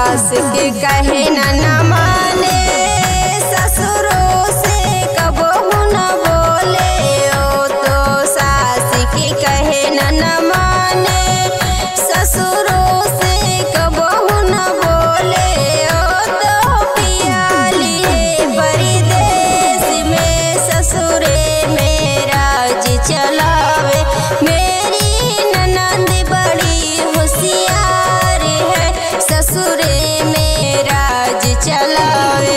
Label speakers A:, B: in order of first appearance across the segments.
A: सास के कहे न न माने ससुरों से कबहू न बोले ओ तो सास के कहे न न माने ससुरों से कबहू न बोले ओ तो पियाली है परदेश में ससुरे में राज चलावे मेरी ननद बड़ी होशियार है ससुरे में राज चलावे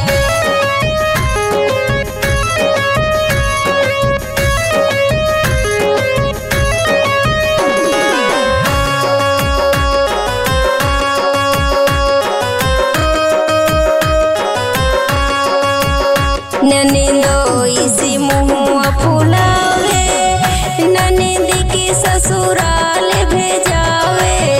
A: ननदो इसी मुँह फुलावे ननद के ससुराल भेजावे